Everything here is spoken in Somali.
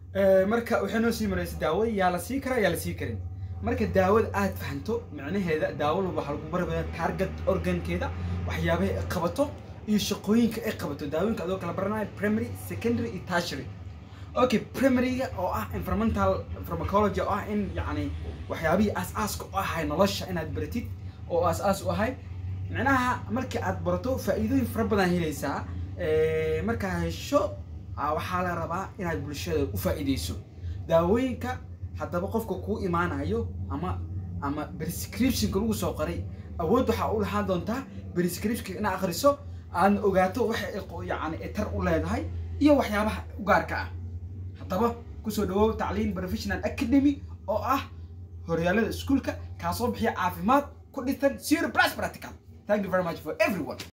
marka waxay noo sii maraysa daawo yaa la sii karaa yaa la sii karin marka daawada aad fahanto micnaheeda daawo walba waxaa lagu barbaya target organkeeda waxyaabaha ay qabato iyo shaqooyinka ay qabato daawooyinka adoo kala baranayo primary secondary iyo tertiary okay primaryga oo ah environmental pharmacology oo ah in yacni waxyaabihii aas-aaska u ahay nolosha inaad baratid oo aas-aas u ahay micnaha markii aad barato faa'iidooyin fara badan helaysaa markaa hesho waxaa la rabaa inaad bulshada u faa'iideyso daawooyinka haddaba qofka kuu imaanayo ama ama prescriptionka lagu soo qoray awood waxaa u lahaan doontaa prescriptionka inaad akhriso aadna ogaato waxa yani tar u leedahay iyo waxyaabaha u gaarka ah haddaba kusoo dhawow tacliin professional academy oo ah horyaalada iskuulka kaasoo bixiya caafimaad ku dhisan zero plus practical thank you very much for everyone